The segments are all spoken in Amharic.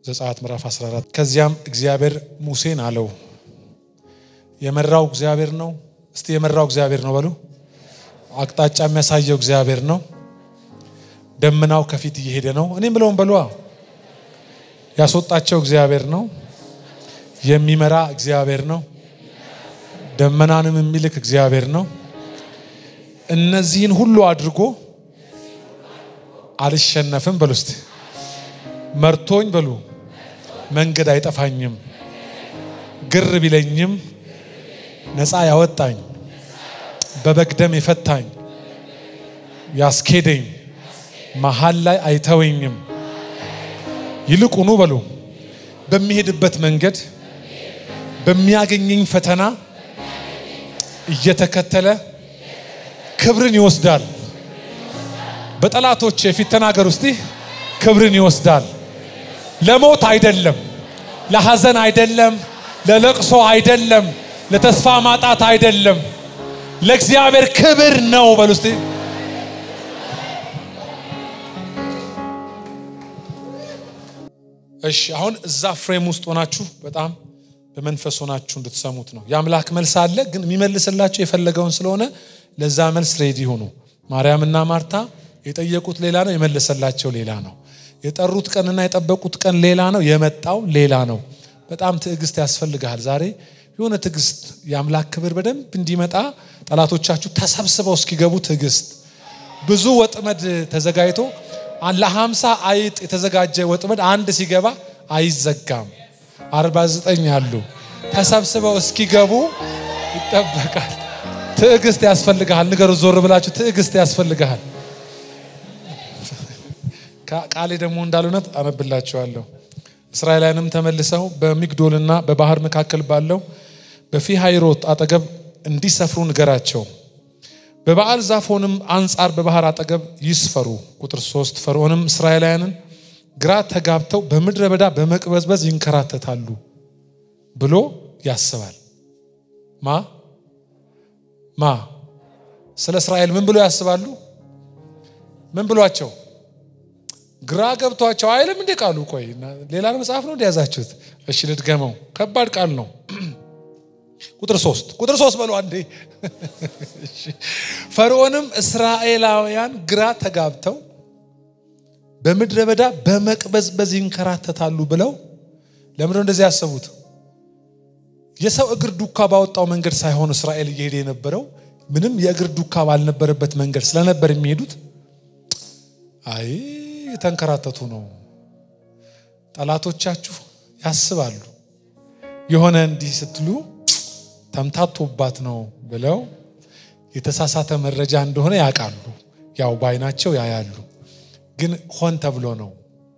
ዘጸአት ምዕራፍ 14 ከዚያም እግዚአብሔር ሙሴን አለው የመራው እግዚአብሔር ነው። እስቲ የመራው እግዚአብሔር ነው በሉ። አቅጣጫ የሚያሳየው እግዚአብሔር ነው። ደመናው ከፊት እየሄደ ነው። እኔም ብለውም በሏ ያስወጣቸው እግዚአብሔር ነው። የሚመራ እግዚአብሔር ነው። ደመናንም የሚልክ እግዚአብሔር ነው። እነዚህን ሁሉ አድርጎ አልሸነፍም በሉ እስቲ መርቶኝ በሉ መንገድ አይጠፋኝም፣ ግር ቢለኝም ነፃ ያወጣኝ በበግ ደም የፈታኝ ያስኬደኝ መሀል ላይ አይተወኝም። ይልቁኑ በሉ በሚሄድበት መንገድ በሚያገኘኝ ፈተና እየተከተለ ክብርን ይወስዳል። በጠላቶች የፊት ተናገር ውስጥ ክብርን ይወስዳል። ለሞት አይደለም፣ ለሐዘን አይደለም፣ ለለቅሶ አይደለም፣ ለተስፋ ማጣት አይደለም፣ ለእግዚአብሔር ክብር ነው። በሉ እስቲ እሺ። አሁን እዛ ፍሬም ውስጥ ሆናችሁ በጣም በመንፈስ ሆናችሁ እንድትሰሙት ነው። የአምላክ መልስ አለ፣ ግን የሚመልስላችሁ የፈለገውን ስለሆነ ለዛ መልስ ሬዲ ሆኑ። ማርያምና ማርታ የጠየቁት ሌላ ነው፣ የመለሰላቸው ሌላ ነው። የጠሩት ቀንና የጠበቁት ቀን ሌላ ነው፣ የመጣው ሌላ ነው። በጣም ትዕግስት ያስፈልግሃል። ዛሬ የሆነ ትዕግስት የአምላክ ክብር በደንብ እንዲመጣ ጠላቶቻችሁ ተሰብስበው እስኪገቡ ትዕግስት። ብዙ ወጥመድ ተዘጋጅቶ ለሀምሳ አይጥ የተዘጋጀ ወጥመድ አንድ ሲገባ አይዘጋም። አርባ ዘጠኝ አሉ ተሰብስበው እስኪገቡ ይጠበቃል። ትዕግስት ያስፈልግሃል። ንገሩ ዞር ብላችሁ ትዕግስት ያስፈልግሃል። ቃሌ ደግሞ እንዳልሆነት አነብላችኋለሁ። እስራኤላውያንም ተመልሰው በሚግዶልና በባህር መካከል ባለው በፊሃይሮት አጠገብ እንዲሰፍሩ ንገራቸው። በበዓል ዛፎንም አንጻር በባህር አጠገብ ይስፈሩ። ቁጥር ሶስት ፈርዖንም እስራኤላውያንን ግራ ተጋብተው በምድረ በዳ በመቅበዝበዝ ይንከራተታሉ ብሎ ያስባል። ማ ማ ስለ እስራኤል ምን ብሎ ያስባሉ? ምን ብሏቸው ግራ ገብቷቸው አይልም እንዴ ቃሉ? ቆይ ሌላ መጽሐፍ ነው እንደያዛችሁት? እሺ ልድገመው። ከባድ ቃል ነው። ቁጥር ሶስት ቁጥር ሶስት በሉ አንዴ። ፈርዖንም እስራኤላውያን ግራ ተጋብተው በምድረ በዳ በመቅበዝበዝ ይንከራተታሉ ብለው ለምንድነው እንደዚህ ያሰቡት? የሰው እግር ዱካ ባወጣው መንገድ ሳይሆን እስራኤል እየሄደ የነበረው ምንም የእግር ዱካ ባልነበረበት መንገድ ስለነበር የሚሄዱት አይ የተንከራተቱ ነው። ጠላቶቻችሁ ያስባሉ የሆነ እንዲህ ስትሉ ተምታቶባት ነው ብለው የተሳሳተ መረጃ እንደሆነ ያውቃሉ። ያው ባይናቸው ያያሉ። ግን ሆን ተብሎ ነው።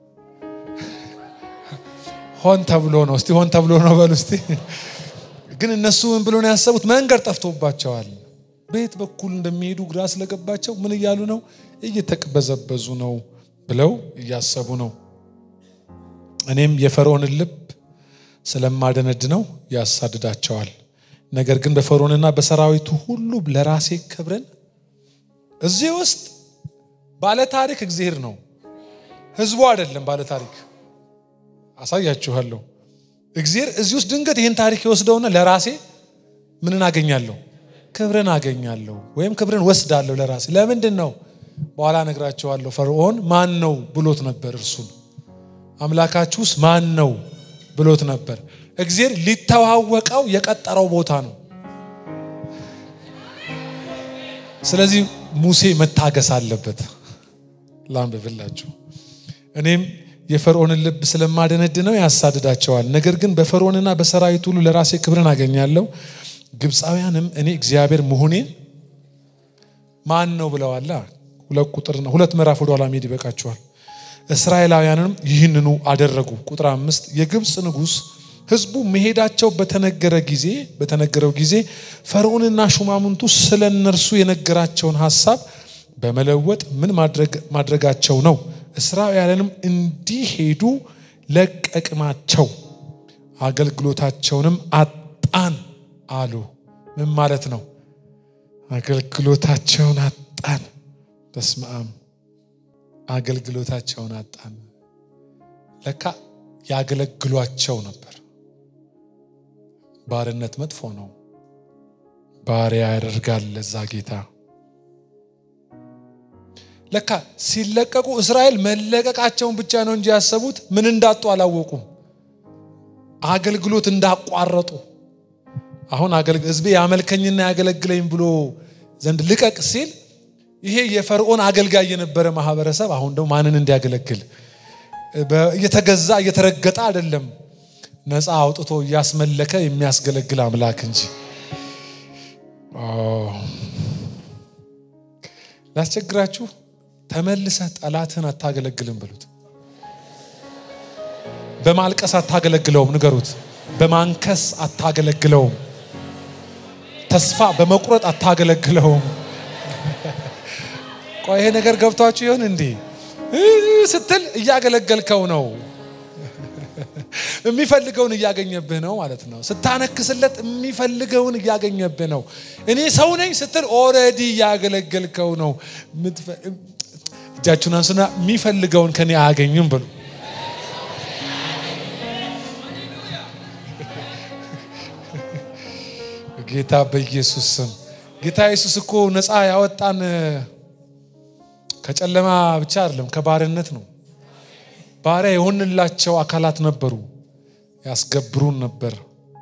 ሆን ተብሎ ነው። እስቲ ሆን ተብሎ ነው በሉ እስቲ። ግን እነሱ ምን ብሎ ነው ያሰቡት? መንገድ ጠፍቶባቸዋል። በየት በኩል እንደሚሄዱ ግራ ስለገባቸው ምን እያሉ ነው? እየተቅበዘበዙ ነው ብለው እያሰቡ ነው። እኔም የፈርዖንን ልብ ስለማደነድ ነው ያሳድዳቸዋል። ነገር ግን በፈርዖንና በሰራዊቱ ሁሉ ለራሴ ክብርን እዚህ ውስጥ ባለታሪክ እግዚአብሔር ነው፣ ህዝቡ አይደለም። ባለታሪክ አሳያችኋለሁ። እግዚአብሔር እዚህ ውስጥ ድንገት ይህን ታሪክ የወስደውና ለራሴ ምንን አገኛለሁ? ክብርን አገኛለሁ ወይም ክብርን ወስዳለሁ ለራሴ። ለምንድን ነው? በኋላ ነግራቸዋለሁ። ፈርዖን ማን ነው ብሎት ነበር። እርሱን አምላካችሁስ ማን ነው ብሎት ነበር። እግዚአብሔር ሊተዋወቀው የቀጠረው ቦታ ነው። ስለዚህ ሙሴ መታገስ አለበት። ላንብብላችሁ። እኔም የፈርዖንን ልብ ስለማደነድነው ያሳድዳቸዋል። ነገር ግን በፈርዖንና በሰራዊት ሁሉ ለራሴ ክብርን አገኛለሁ። ግብፃውያንም እኔ እግዚአብሔር መሆኔን ማን ነው ብለዋላ። ሁለት ቁጥር ሁለት ምዕራፍ ወደ ኋላ መሄድ ይበቃቸዋል። እስራኤላውያንም ይህንኑ አደረጉ። ቁጥር አምስት የግብፅ ንጉሥ ሕዝቡ መሄዳቸው በተነገረ ጊዜ በተነገረው ጊዜ ፈርዖንና ሹማምንቱ ስለ እነርሱ የነገራቸውን ሀሳብ በመለወጥ ምን ማድረጋቸው ነው? እስራኤልንም እንዲሄዱ ለቀቅናቸው፣ አገልግሎታቸውንም አጣን አሉ። ምን ማለት ነው? አገልግሎታቸውን አጣን። በስመ አብ አገልግሎታቸውን አጣን። ለካ ያገለግሏቸው ነበር። ባርነት መጥፎ ነው። ባሪያ ያደርጋል ለዛ ጌታ። ለካ ሲለቀቁ እስራኤል መለቀቃቸውን ብቻ ነው እንጂ ያሰቡት ምን እንዳጡ አላወቁም። አገልግሎት እንዳቋረጡ አሁን ህዝቤ ያመልከኝና ያገለግለኝ ብሎ ዘንድ ልቀቅ ሲል ይሄ የፈርዖን አገልጋይ የነበረ ማህበረሰብ አሁን ደግሞ ማንን እንዲያገለግል እየተገዛ እየተረገጠ አይደለም፣ ነፃ አውጥቶ እያስመለከ የሚያስገለግል አምላክ እንጂ። ላስቸግራችሁ፣ ተመልሰህ ጠላትህን አታገለግልም በሉት። በማልቀስ አታገለግለውም፣ ንገሩት። በማንከስ አታገለግለውም። ተስፋ በመቁረጥ አታገለግለውም። ቆይ ይሄ ነገር ገብቷችሁ ይሆን እንዴ? ስትል እያገለገልከው ነው። የሚፈልገውን እያገኘብህ ነው ማለት ነው። ስታነክስለት የሚፈልገውን እያገኘብህ ነው። እኔ ሰው ነኝ ስትል ኦልሬዲ እያገለገልከው ነው። እጃችሁን አንሱና የሚፈልገውን ከኔ አያገኝም ብሉ። ጌታ በኢየሱስ ስም ጌታ ኢየሱስ እኮ ነፃ ያወጣን ከጨለማ ብቻ አይደለም፣ ከባርነት ነው። ባሪያ የሆንላቸው አካላት ነበሩ፣ ያስገብሩን ነበር።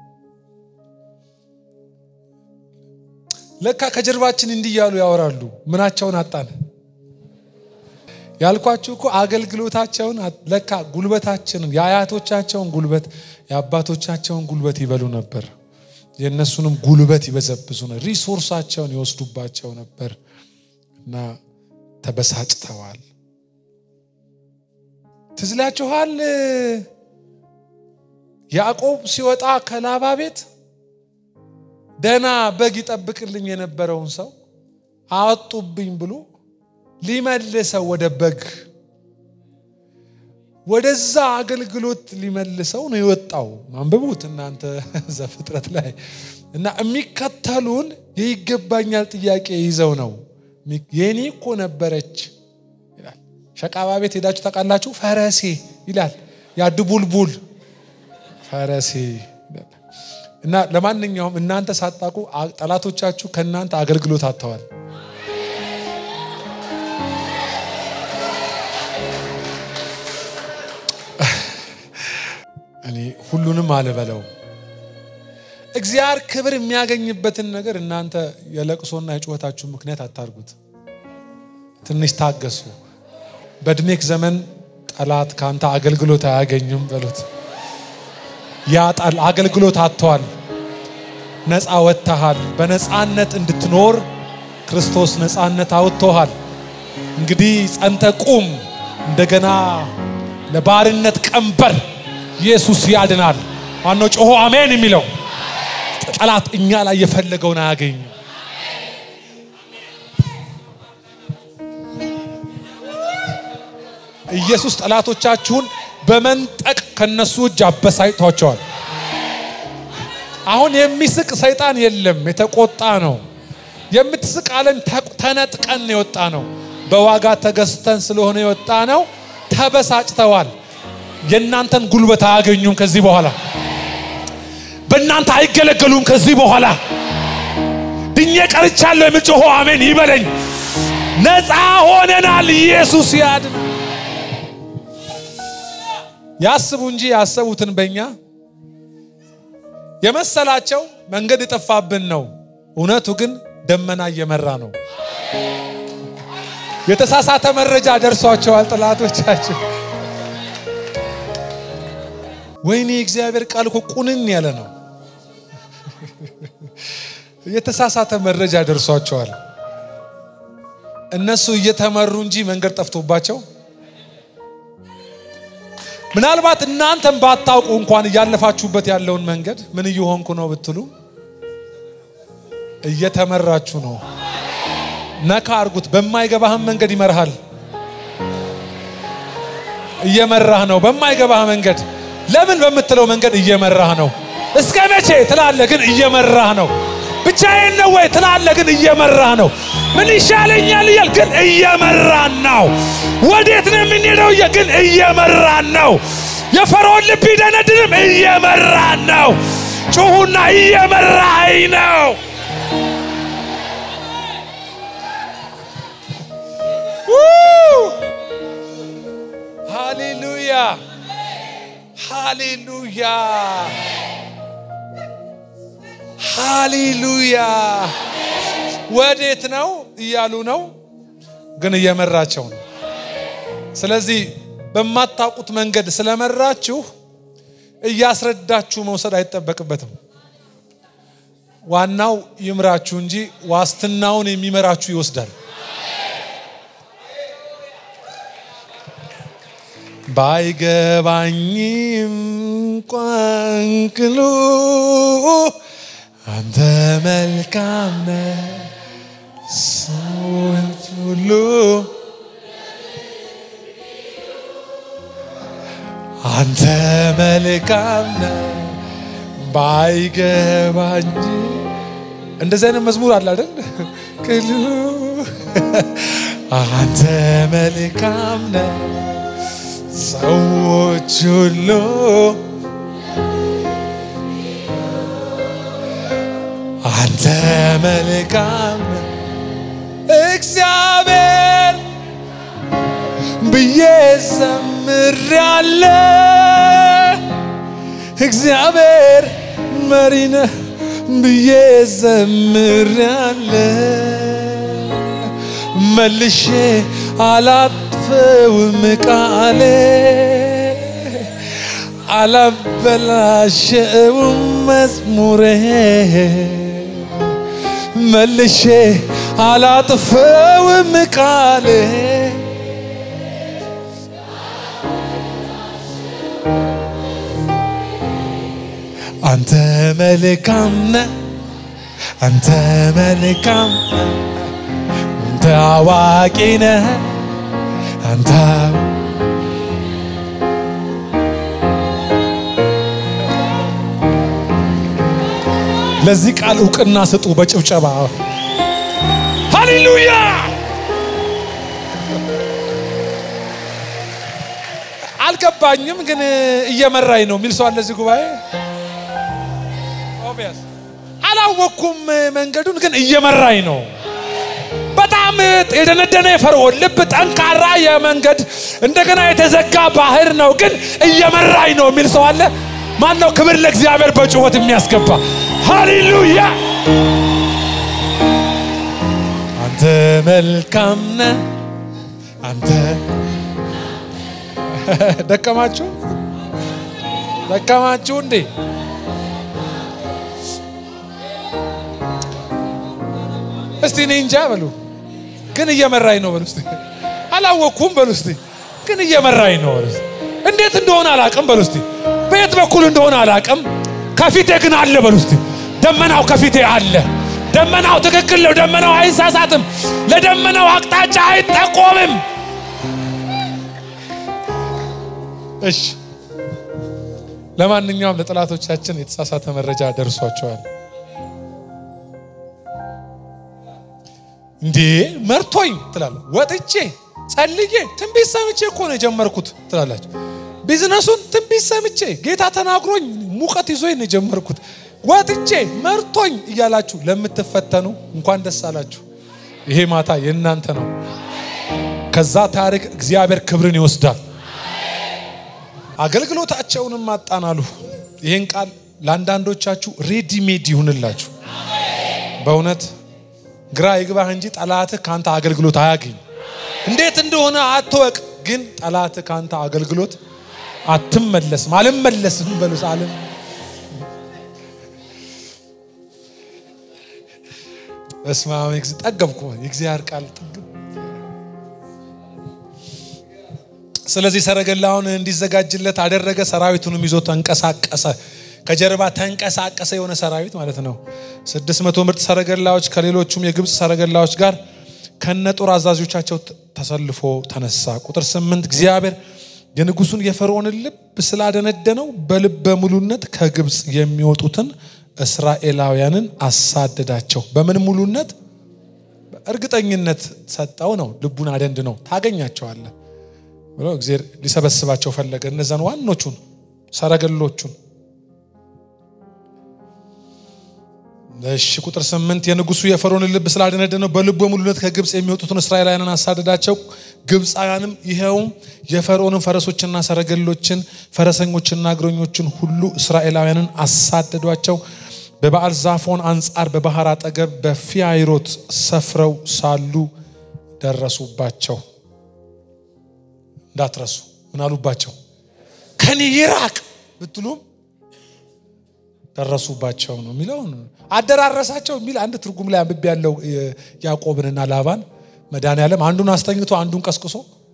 ለካ ከጀርባችን እንዲህ እያሉ ያወራሉ። ምናቸውን አጣን ያልኳችሁ እኮ አገልግሎታቸውን ለካ ጉልበታችንን የአያቶቻቸውን ጉልበት የአባቶቻቸውን ጉልበት ይበሉ ነበር። የእነሱንም ጉልበት ይበዘብዙ ነው። ሪሶርሳቸውን ይወስዱባቸው ነበር እና ተበሳጭተዋል። ትዝላችኋል? ያዕቆብ ሲወጣ ከላባ ቤት ደህና በግ ይጠብቅልኝ የነበረውን ሰው አወጡብኝ ብሎ ሊመልሰው ወደ በግ ወደዛ አገልግሎት ሊመልሰው ነው የወጣው። አንብቡት እናንተ ዘፍጥረት ላይ እና የሚከተሉን የይገባኛል ጥያቄ ይዘው ነው። የኔ እኮ ነበረች ይላል። ሸቃባ ቤት ሄዳችሁ ታውቃላችሁ? ፈረሴ ይላል። ያ ድቡልቡል ፈረሴ እና ለማንኛውም እናንተ ሳታውቁ ጠላቶቻችሁ ከእናንተ አገልግሎት አጥተዋል። እኔ ሁሉንም አልበለው። እግዚአብሔር ክብር የሚያገኝበትን ነገር እናንተ የለቅሶና የጩኸታችሁ ምክንያት አታርጉት። ትንሽ ታገሱ። በእድሜክ ዘመን ጠላት ከአንተ አገልግሎት አያገኝም በሉት። ያጣል። አገልግሎት አጥተዋል። ነፃ ወጥተሃል። በነፃነት እንድትኖር ክርስቶስ ነፃነት አውጥቶሃል። እንግዲህ ጸንተ ቁም። እንደገና ለባርነት ቀንበር ኢየሱስ ያድናል። ማነው ጮሆ አሜን የሚለው? ጠላት እኛ ላይ የፈለገውን አያገኝም። ኢየሱስ ጠላቶቻችሁን በመንጠቅ ከነሱ እጅ አበሳጭቷቸዋል። አሁን የሚስቅ ሰይጣን የለም፣ የተቆጣ ነው። የምትስቅ ዓለም ተነጥቀን የወጣ ነው። በዋጋ ተገዝተን ስለሆነ የወጣ ነው። ተበሳጭተዋል። የእናንተን ጉልበት አያገኙም። ከዚህ በኋላ በእናንተ አይገለገሉም። ከዚህ በኋላ ድኜ ቀርቻለሁ የሚል ጮሆ አሜን ይበለኝ። ነፃ ሆነናል። ኢየሱስ ያድን። ያስቡ እንጂ ያሰቡትን በእኛ የመሰላቸው መንገድ የጠፋብን ነው። እውነቱ ግን ደመና እየመራ ነው። የተሳሳተ መረጃ ደርሷቸዋል ጠላቶቻቸው። ወይኔ የእግዚአብሔር ቃል እኮ ቁንን ያለ ነው። የተሳሳተ መረጃ ደርሷቸዋል። እነሱ እየተመሩ እንጂ መንገድ ጠፍቶባቸው ምናልባት እናንተም ባታውቁ እንኳን እያለፋችሁበት ያለውን መንገድ ምን እየሆንኩ ነው ብትሉ እየተመራችሁ ነው። ነካ አርጉት። በማይገባህም መንገድ ይመርሃል። እየመራህ ነው። በማይገባህ መንገድ ለምን በምትለው መንገድ እየመራህ ነው። እስከ መቼ ትላለህ፣ ግን እየመራህ ነው። ብቻዬን ነው ወይ ትላለህ፣ ግን እየመራህ ነው። ምን ይሻለኛል እያል ግን እየመራን ነው። ወዴት ነው የምንሄደው? ግን እየመራን ነው። የፈርዖን ልብ ይደነድንም። እየመራን ነው። ጩሁና እየመራኝ ነው። ሃሌሉያ ሃሌሉያ ሃሌሉያ። ወዴት ነው እያሉ ነው፣ ግን እየመራቸው ነው። ስለዚህ በማታውቁት መንገድ ስለመራችሁ እያስረዳችሁ መውሰድ አይጠበቅበትም። ዋናው ይምራችሁ እንጂ ዋስትናውን የሚመራችሁ ይወስዳል። ባይገባኝም ቋንቅሉ አንተ መልካም ነህ ሰዎች ሁሉ አንተ መልካም ነህ ባይገባኝ እንደዚህ አይነት መዝሙር አለ አይደል? ቅሉ አንተ መልካም ነህ ሰዎች ሁሉ አንተ መልካም ነህ እግዚአብሔር ብዬ ዘምሬአለ እግዚአብሔር መሪ ነህ ብዬ ዘምሬአለ መልሼ አላጥፈውም ቃሌ አላበላሸውም መዝሙሬ መልሼ አላጥፈውም ቃሌ አንተ መልካም ነህ አንተ መልካም ነህ አንተ አዋቂ ነህ አንተ ለዚህ ቃል እውቅና ስጡ በጭብጨባ ሃሌሉያ አልገባኝም ግን እየመራኝ ነው የሚል ሰው አለ እዚህ ጉባኤ አላወቅኩም መንገዱን ግን እየመራኝ ነው በጣም የደነደነ የፈርዖን ልብ ጠንካራ የመንገድ እንደገና የተዘጋ ባህር ነው ግን እየመራኝ ነው የሚል ሰው አለ ማን ነው ክብር ለእግዚአብሔር በጩኸት የሚያስገባ ሃሌሉያ አንተ መልካም ነህ አንተ ደከማችሁ ደከማችሁ እንዴ እስቲ እኔ እንጃ በሉ ግን እየመራኝ ነው በሉ እስቲ አላወቅኩም በሉ እስቲ ግን እየመራኝ ነው በሉ እስቲ እንዴት እንደሆነ አላቅም በሉ እስቲ በየት በኩል እንደሆነ አላቅም ከፊቴ ግን አለ በሉ እስቲ ደመናው ከፊቴ አለ ደመናው ትክክል ነው ደመናው አይሳሳትም ለደመናው አቅጣጫ አይጠቆምም እሺ ለማንኛውም ለጠላቶቻችን የተሳሳተ መረጃ ደርሷቸዋል እንዴ መርቶኝ ትላለ ወጥቼ ጸልዬ ትንቢት ሰምቼ እኮ ነው የጀመርኩት ትላላችሁ ቢዝነሱን ትንቢት ሰምቼ ጌታ ተናግሮኝ ሙቀት ይዞኝ ነው የጀመርኩት ወጥቼ መርቶኝ እያላችሁ ለምትፈተኑ እንኳን ደስ አላችሁ ይሄ ማታ የእናንተ ነው ከዛ ታሪክ እግዚአብሔር ክብርን ይወስዳል አገልግሎታቸውንም አጣናሉ ይህን ቃል ለአንዳንዶቻችሁ ሬዲሜድ ይሁንላችሁ በእውነት ግራ ይግባህ እንጂ ጠላትህ ከአንተ አገልግሎት አያገኝ እንዴት እንደሆነ አትወቅ ግን ጠላትህ ከአንተ አገልግሎት አትመለስም አልመለስም በሉስ አለም በስመ አብ ጠገብኩ የእግዚአብሔር ቃል ጥግብ ስለዚህ ሰረገላውን እንዲዘጋጅለት አደረገ ሰራዊቱንም ይዞ ተንቀሳቀሰ ከጀርባ ተንቀሳቀሰ የሆነ ሰራዊት ማለት ነው ስድስት መቶ ምርጥ ሰረገላዎች ከሌሎቹም የግብፅ ሰረገላዎች ጋር ከነጦር አዛዦቻቸው ተሰልፎ ተነሳ ቁጥር ስምንት እግዚአብሔር የንጉሱን የፈርዖንን ልብ ስላደነደነው በልበ ሙሉነት ከግብፅ የሚወጡትን እስራኤላውያንን አሳደዳቸው በምን ሙሉነት እርግጠኝነት ሰጠው ነው ልቡን አደንድ ነው ታገኛቸዋለ ብሎ እግዚአብሔር ሊሰበስባቸው ፈለገ። እነዛን ዋኖቹን ሰረገሎቹን። እሺ ቁጥር ስምንት የንጉሱ የፈርዖንን ልብ ስላደነደነው በልቡ ሙሉነት ከግብፅ የሚወጡትን እስራኤላውያንን አሳደዳቸው። ግብፃውያንም ይኸውም የፈርዖንን ፈረሶችና ሰረገሎችን ፈረሰኞችና እግረኞችን ሁሉ እስራኤላውያንን አሳደዷቸው። በበዓል ዛፎን አንጻር በባህር አጠገብ በፊያይሮት ሰፍረው ሳሉ ደረሱባቸው። እንዳትረሱ ምን አሉባቸው? ከኔ ይራቅ ብትሉም ደረሱባቸው ነው የሚለውን አደራረሳቸው የሚል አንድ ትርጉም ላይ አንብቤ ያለው ያዕቆብንና ላባን መድኃኒዓለም አንዱን አስተኝቶ አንዱን ቀስቅሶ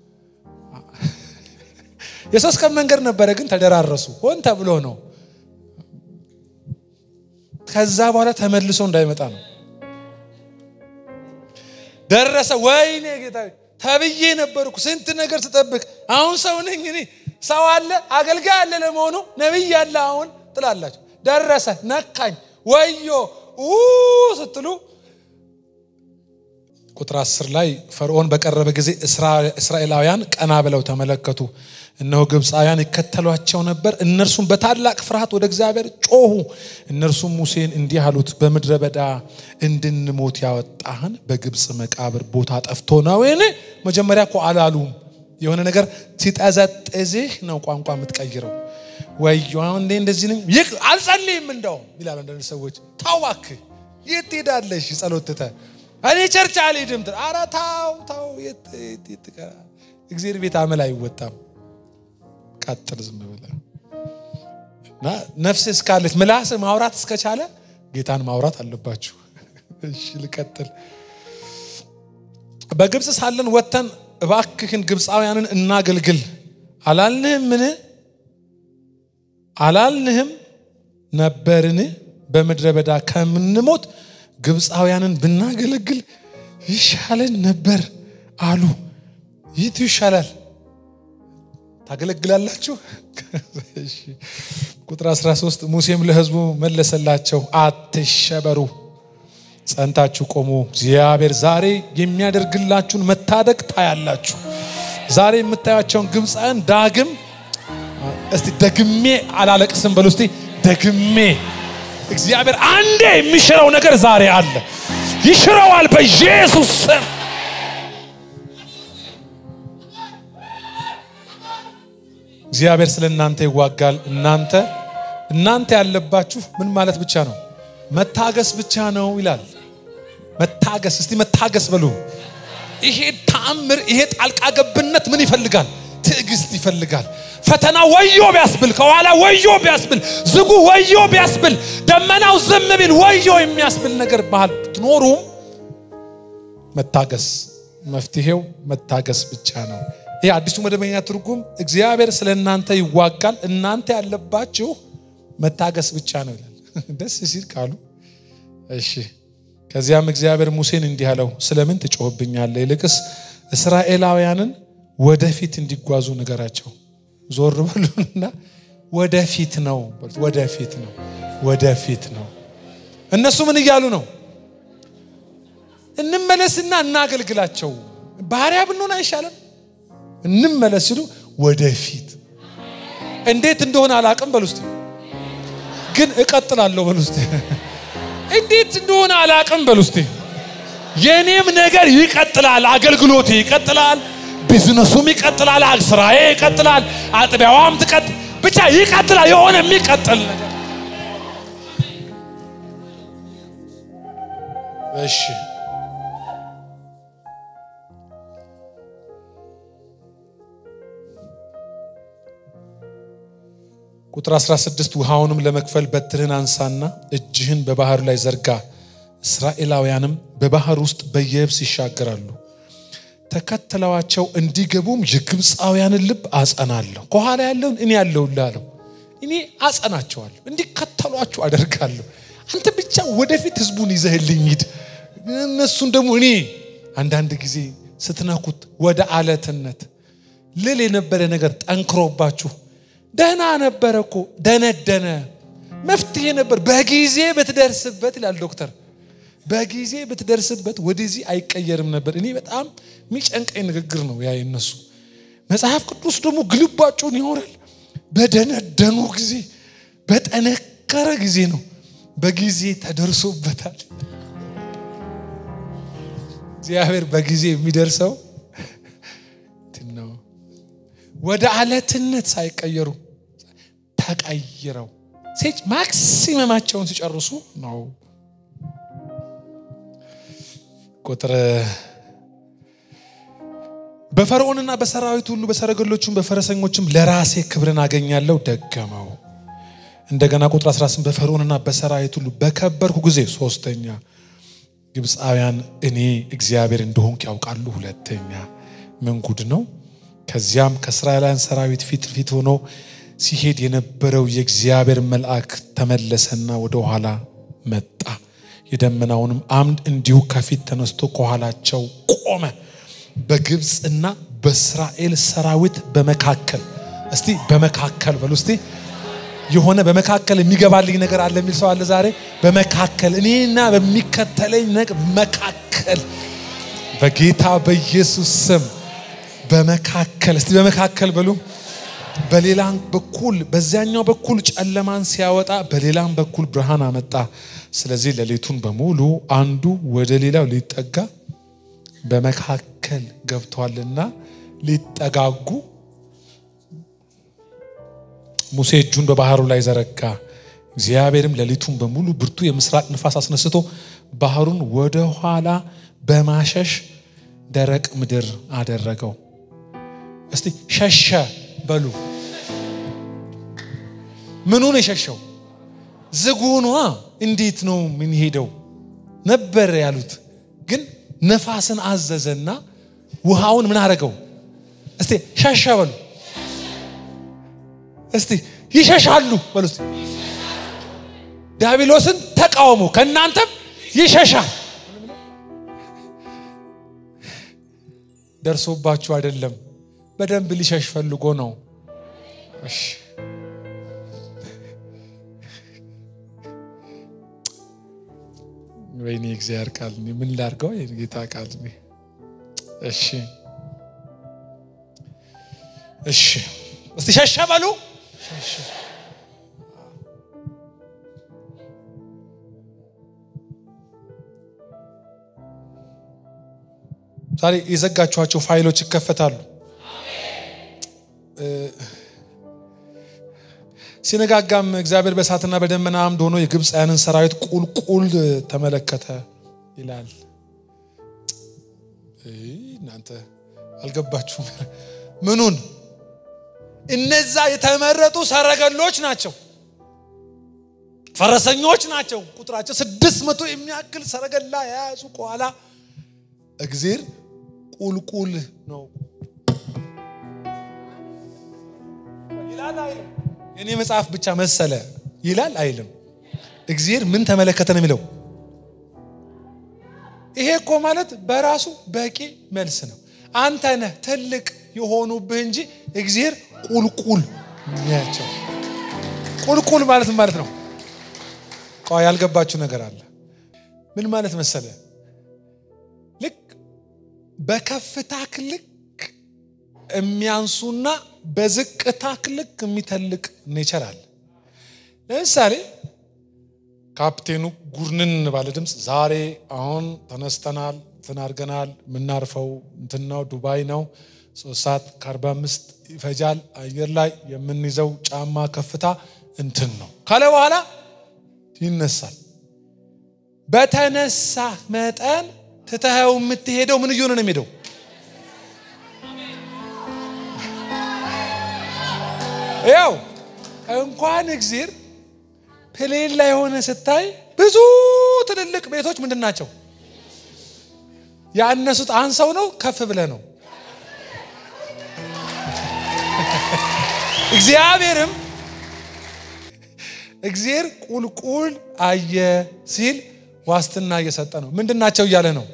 የሶስት ቀን መንገድ ነበረ፣ ግን ተደራረሱ። ሆን ተብሎ ነው። ከዛ በኋላ ተመልሶ እንዳይመጣ ነው። ደረሰ። ወይኔ ጌታ ተብዬ ነበርኩ ስንት ነገር ስጠብቅ፣ አሁን ሰው ነኝ እኔ። ሰው አለ አገልጋይ አለ ለመሆኑ ነቢይ አለ አሁን ትላላችሁ። ደረሰ፣ ነካኝ፣ ወዮ ስትሉ ቁጥር አስር ላይ ፈርዖን በቀረበ ጊዜ እስራኤላውያን ቀና ብለው ተመለከቱ፣ እነሆ ግብፃውያን ይከተሏቸው ነበር። እነርሱም በታላቅ ፍርሃት ወደ እግዚአብሔር ጮሁ። እነርሱም ሙሴን እንዲህ አሉት፣ በምድረ በዳ እንድንሞት ያወጣህን በግብፅ መቃብር ቦታ ጠፍቶ ነውን? መጀመሪያ እኮ አላሉም። የሆነ ነገር ሲጠዘጥዝህ ነው ቋንቋ የምትቀይረው። ወዮ አሁን እንዴ እንደዚህ ነኝ ይህ አልጸልይም እንደው ይላሉ አንዳንድ ሰዎች። ታው እባክህ የት ትሄዳለሽ? ጸሎት ትተህ እኔ ቸርች አልሄድም። ኧረ ታው ታው የት ትቀራለህ? እግዚአብሔር ቤት አመል አይወጣም። ቀጥል ዝም ብለህ እና ነፍስ እስካለች ምላስ ማውራት እስከቻለ ጌታን ማውራት አለባችሁ። እሺ ልቀጥል። በግብፅ ሳለን ወጥተን እባክህን ግብፃውያንን እናገልግል አላልንህምን? አላልንህም ነበርን? በምድረ በዳ ከምንሞት ግብፃውያንን ብናገለግል ይሻለን ነበር አሉ። ይቱ ይሻላል። ታገለግላላችሁ። ቁጥር 13 ሙሴም ለሕዝቡ መለሰላቸው፣ አትሸበሩ፣ ጸንታችሁ ቆሙ። እግዚአብሔር ዛሬ የሚያደርግላችሁን መታደግ ታያላችሁ። ዛሬ የምታያቸውን ግብፃውያን ዳግም እስቲ ደግሜ አላለቅስም በሉ እስቲ ደግሜ እግዚአብሔር አንዴ የሚሽረው ነገር ዛሬ አለ። ይሽረዋል በኢየሱስ ስም። እግዚአብሔር ስለ እናንተ ይዋጋል። እናንተ እናንተ ያለባችሁ ምን ማለት ብቻ ነው? መታገስ ብቻ ነው ይላል። መታገስ እስቲ መታገስ በሉ። ይሄ ተአምር፣ ይሄ ጣልቃ ገብነት ምን ይፈልጋል? ትዕግስት ይፈልጋል። ፈተና ወዮ ቢያስብል፣ ከኋላ ወዮ ቢያስብል፣ ዝጉ ወዮ ቢያስብል፣ ደመናው ዝም ቢል ወዮ የሚያስብል ነገር ባህል ብትኖሩም መታገስ መፍትሄው መታገስ ብቻ ነው። ይህ አዲሱ መደበኛ ትርጉም እግዚአብሔር ስለ እናንተ ይዋጋል፣ እናንተ ያለባችሁ መታገስ ብቻ ነው ይላል። ደስ ሲል ቃሉ። እሺ ከዚያም እግዚአብሔር ሙሴን እንዲህ አለው፣ ስለምን ትጮህብኛለህ? ይልቅስ እስራኤላውያንን ወደፊት እንዲጓዙ ንገራቸው። ዞር በሉና ወደፊት ነው ወደፊት ነው ወደፊት ነው። እነሱ ምን እያሉ ነው? እንመለስና እናገልግላቸው። ባሪያ ብንሆን አይሻለም? እንመለስ ሲሉ ወደፊት እንዴት እንደሆነ አላቅም በሉ እስቲ። ግን እቀጥላለሁ በሉ እስቲ። እንዴት እንደሆነ አላቅም በሉ እስቲ። የእኔም ነገር ይቀጥላል፣ አገልግሎቴ ይቀጥላል፣ ቢዝነሱም ይቀጥላል፣ ስራዬ ይቀጥላል፣ አጥቢያዋም ትቀጥ ብቻ ይቀጥላል። የሆነ የሚቀጥል ነገር እሺ ቁጥር 16 ውሃውንም ለመክፈል በትርህን አንሳና እጅህን በባህር ላይ ዘርጋ። እስራኤላውያንም በባህር ውስጥ በየብስ ይሻገራሉ። ተከተለዋቸው እንዲገቡም የግብፃውያንን ልብ አጸናለሁ። ከኋላ ያለውን እኔ ያለሁልህ አለው። እኔ አጸናቸዋለሁ፣ እንዲከተሏችሁ አደርጋለሁ። አንተ ብቻ ወደፊት ህዝቡን ይዘህልኝ ሂድ፣ እነሱን ደግሞ እኔ አንዳንድ ጊዜ ስትነኩት ወደ አለትነት ልል የነበረ ነገር ጠንክሮባችሁ ደህና ነበረ እኮ ደነደነ፣ መፍትሄ ነበር በጊዜ ብትደርስበት ይላል ዶክተር። በጊዜ ብትደርስበት ወደዚህ አይቀየርም ነበር። እኔ በጣም የሚጨንቀኝ ንግግር ነው ያ የነሱ መጽሐፍ ቅዱስ ደግሞ ግልባጩን ያወራል። በደነደኑ ጊዜ በጠነከረ ጊዜ ነው። በጊዜ ተደርሶበታል። እግዚአብሔር በጊዜ የሚደርሰው ነው። ወደ አለትነት ሳይቀየሩ ተቀይረው ሴች ማክሲመማቸውን ሲጨርሱ ነው። ቁጥር በፈርዖንና በሰራዊት ሁሉ በሰረገሎቹም በፈረሰኞችም ለራሴ ክብርን አገኛለሁ ደገመው። እንደገና ቁጥር 18 በፈርዖንና በሰራዊት ሁሉ በከበርኩ ጊዜ ሶስተኛ ግብፃውያን እኔ እግዚአብሔር እንደሆንኩ ያውቃሉ። ሁለተኛ ምን ጉድ ነው? ከዚያም ከእስራኤላውያን ሰራዊት ፊት ፊት ሆኖ ሲሄድ የነበረው የእግዚአብሔር መልአክ ተመለሰና ወደ ኋላ መጣ። የደመናውንም አምድ እንዲሁ ከፊት ተነስቶ ከኋላቸው ቆመ። በግብፅና በእስራኤል ሰራዊት በመካከል እስቲ በመካከል በሉ እስቲ የሆነ በመካከል የሚገባልኝ ነገር አለ የሚል ሰው አለ ዛሬ በመካከል እኔና በሚከተለኝ ነገር መካከል በጌታ በኢየሱስ ስም በመካከል እስቲ በመካከል በሉ በሌላም በኩል በዚያኛው በኩል ጨለማን ሲያወጣ በሌላም በኩል ብርሃን አመጣ ስለዚህ ሌሊቱን በሙሉ አንዱ ወደ ሌላው ሊጠጋ በመካከል ገብቷልና ሊጠጋጉ ሙሴ እጁን በባህሩ ላይ ዘረጋ እግዚአብሔርም ሌሊቱን በሙሉ ብርቱ የምስራቅ ንፋስ አስነስቶ ባህሩን ወደ ኋላ በማሸሽ ደረቅ ምድር አደረገው እስቲ ሸሸ በሉ ምኑን የሸሸው ዝጉኗ እንዴት ነው የምንሄደው ነበር ያሉት ግን ነፋስን አዘዘና ውሃውን ምን አደረገው እስቲ ሸሸ በሉ እስቲ ይሸሻሉ በሉ እስቲ ዲያብሎስን ተቃወሙ ከእናንተም ይሸሻል ደርሶባችሁ አይደለም በደንብ ሊሸሽ ፈልጎ ነው እሺ ወይኔ እግዚአብሔር ቃል ምን ላርገው የጌታ ቃል እሺ እሺ እስቲ ሸሸ በሉ ዛሬ የዘጋችኋቸው ፋይሎች ይከፈታሉ ሲነጋጋም እግዚአብሔር በእሳትና በደመና አምድ ሆኖ የግብፃውያንን ሰራዊት ቁልቁል ተመለከተ ይላል እናንተ አልገባችሁም ምኑን እነዛ የተመረጡ ሰረገሎች ናቸው ፈረሰኞች ናቸው ቁጥራቸው ስድስት መቶ የሚያክል ሰረገላ የያዙ ከኋላ እግዜር ቁልቁል ነው ይላል አይልም የኔ መጽሐፍ ብቻ መሰለ ይላል አይልም እግዚአብሔር ምን ተመለከተ ነው የሚለው ይሄ እኮ ማለት በራሱ በቂ መልስ ነው አንተ ነህ ትልቅ የሆኑብህ እንጂ እግዚአብሔር ቁልቁል ያቸው ቁልቁል ማለት ማለት ነው ቆይ ያልገባችሁ ነገር አለ ምን ማለት መሰለ ልክ በከፍታክ ልክ የሚያንሱና በዝቅታክ ልክ የሚተልቅ ኔቸር አለ ለምሳሌ ካፕቴኑ ጉርንን ባለ ድምፅ ዛሬ አሁን ተነስተናል እንትን አድርገናል የምናርፈው እንትን ነው ዱባይ ነው ሶስት ሰዓት ከአርባ አምስት ይፈጃል አየር ላይ የምንይዘው ጫማ ከፍታ እንትን ነው ካለ በኋላ ይነሳል በተነሳ መጠን ትተኸው የምትሄደው ምን እየሆነ ነው የሚሄደው ያው እንኳን እግዜር ፕሌን ላይ የሆነ ስታይ ብዙ ትልልቅ ቤቶች ምንድን ናቸው ያነሱት አንሰው ነው ከፍ ብለ ነው እግዚአብሔርም እግዚአብሔር ቁልቁል አየ ሲል ዋስትና እየሰጠ ነው ምንድን ናቸው እያለ ነው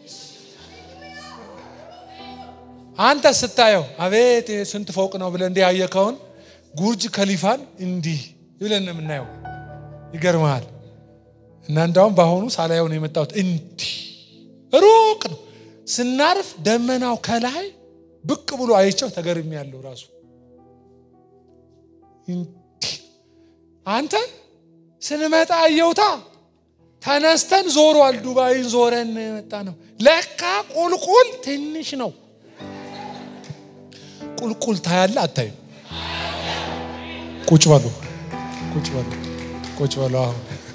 አንተ ስታየው አቤት ስንት ፎቅ ነው ብለ እንዲህ ያየከውን ጉርጅ ከሊፋን እንዲህ ብለን ነው የምናየው ይገርመሃል እና እንዳውም በአሁኑ ሳላየው ነው የመጣሁት እንዲህ ሩቅ ነው ስናርፍ ደመናው ከላይ ብቅ ብሎ አይቸው ተገርሚ ያለው ራሱ አንተ ስንመጣ አየውታ ተነስተን ዞሯል። ዱባይን ዞረን መጣ ነው። ለካ ቁልቁል ትንሽ ነው። ቁልቁል ታያለ አታይም? ቁጭ በሉ ቁጭ በሉ ቁጭ በሉ። አሁን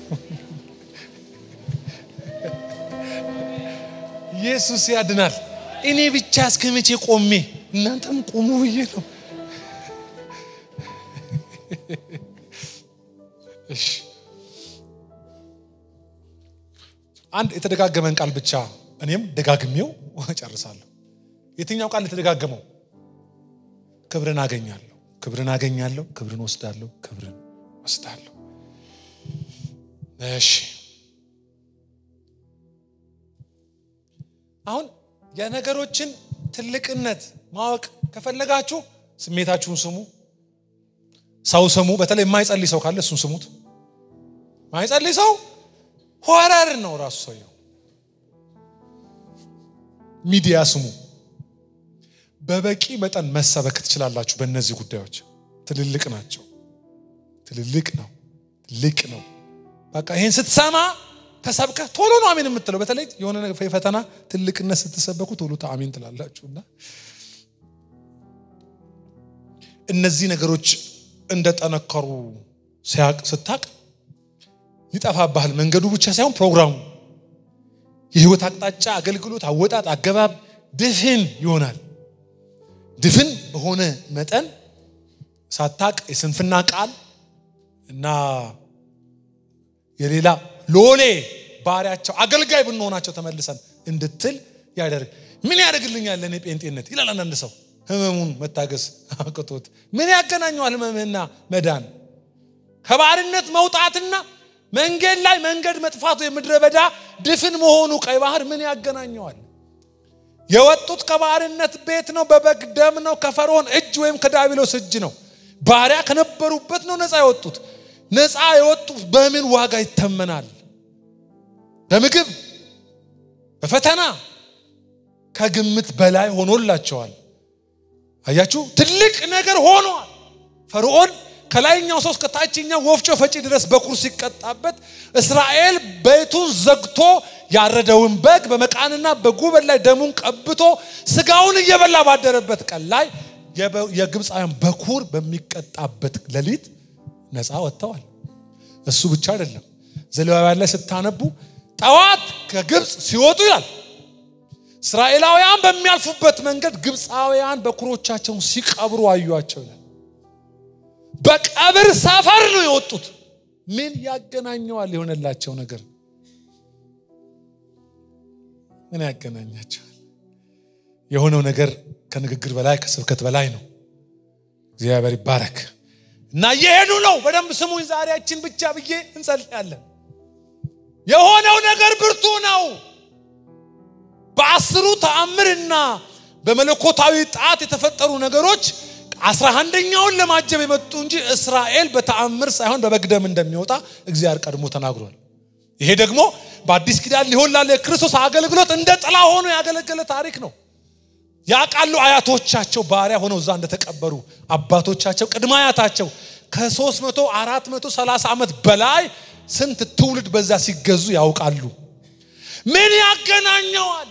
ኢየሱስ ያድናል። እኔ ብቻ እስከ መቼ ቆሜ እናንተም ቁሙ ብዬ ነው። እሺ አንድ የተደጋገመን ቃል ብቻ እኔም ደጋግሜው ጨርሳለሁ። የትኛው ቃል የተደጋገመው? ክብርን አገኛለሁ፣ ክብርን አገኛለሁ፣ ክብርን ወስዳለሁ፣ ክብርን ወስዳለሁ። እሺ አሁን የነገሮችን ትልቅነት ማወቅ ከፈለጋችሁ ስሜታችሁን ስሙ፣ ሰው ስሙ። በተለይ የማይጸልይ ሰው ካለ እሱን ስሙት። የማይጸልይ ሰው ሆረር ነው ራሱ ሰውየው። ሚዲያ ስሙ። በበቂ መጠን መሰበክ ትችላላችሁ። በእነዚህ ጉዳዮች ትልልቅ ናቸው። ትልልቅ ነው፣ ትልቅ ነው። በቃ ይህን ስትሰማ ተሰብከህ ቶሎ ነው አሜን የምትለው። በተለይ የሆነ ፈተና ትልቅነት ስትሰበኩ ቶሎ አሜን ትላላችሁ። እና እነዚህ ነገሮች እንደጠነከሩ ስታቅ ይጠፋብሃል። መንገዱ ብቻ ሳይሆን ፕሮግራሙ፣ የህይወት አቅጣጫ፣ አገልግሎት፣ አወጣጥ፣ አገባብ ድፍን ይሆናል። ድፍን በሆነ መጠን ሳታቅ የስንፍና ቃል እና የሌላ ሎሌ ባሪያቸው አገልጋይ ብንሆናቸው ተመልሰን እንድትል ያደርግ ምን ያደርግልኛል ለእኔ ጴንጤነት ይላል አንዳንድ ሰው ህመሙን መታገስ አቅቶት ምን ያገናኘዋል ህመምህና መዳን ከባርነት መውጣትና መንገድ ላይ መንገድ መጥፋቱ የምድረ በዳ ድፍን መሆኑ ቀይ ባህር ምን ያገናኘዋል የወጡት ከባርነት ቤት ነው በበግ ደም ነው ከፈርዖን እጅ ወይም ከዳቢሎስ እጅ ነው ባሪያ ከነበሩበት ነው ነፃ የወጡት ነፃ የወጡት በምን ዋጋ ይተመናል በምግብ በፈተና ከግምት በላይ ሆኖላቸዋል አያችሁ ትልቅ ነገር ሆኗል ፈርዖን ከላይኛው ሰው እስከ ታችኛው ወፍጮ ፈጪ ድረስ በኩር ሲቀጣበት እስራኤል ቤቱን ዘግቶ ያረደውን በግ በመቃንና በጉበን ላይ ደሙን ቀብቶ ስጋውን እየበላ ባደረበት ቀን ላይ የግብፃውያን በኩር በሚቀጣበት ሌሊት ነፃ ወጥተዋል እሱ ብቻ አይደለም ዘሌዋውያን ላይ ስታነቡ ጠዋት ከግብፅ ሲወጡ ይላል እስራኤላውያን በሚያልፉበት መንገድ ግብፃውያን በኩሮቻቸውን ሲቀብሩ አዩቸው ይላል በቀብር ሰፈር ነው የወጡት ምን ያገናኘዋል የሆነላቸው ነገር ምን ያገናኛቸዋል የሆነው ነገር ከንግግር በላይ ከስብከት በላይ ነው እግዚአብሔር ይባረክ እና እየሄዱ ነው በደንብ ስሙኝ ዛሬያችን ብቻ ብዬ እንጸልያለን የሆነው ነገር ብርቱ ነው በአስሩ ተአምርና በመለኮታዊ ጣት የተፈጠሩ ነገሮች አስራ አንደኛውን ለማጀብ የመጡ እንጂ እስራኤል በተአምር ሳይሆን በበግደም እንደሚወጣ እግዚአብሔር ቀድሞ ተናግሯል ይሄ ደግሞ በአዲስ ኪዳን ሊሆን ላለ የክርስቶስ አገልግሎት እንደ ጥላ ሆኖ ያገለገለ ታሪክ ነው ያቃሉ አያቶቻቸው ባሪያ ሆነው እዛ እንደተቀበሩ አባቶቻቸው ቅድመ አያታቸው ከ300 430 ዓመት በላይ ስንት ትውልድ በዛ ሲገዙ ያውቃሉ ምን ያገናኘዋል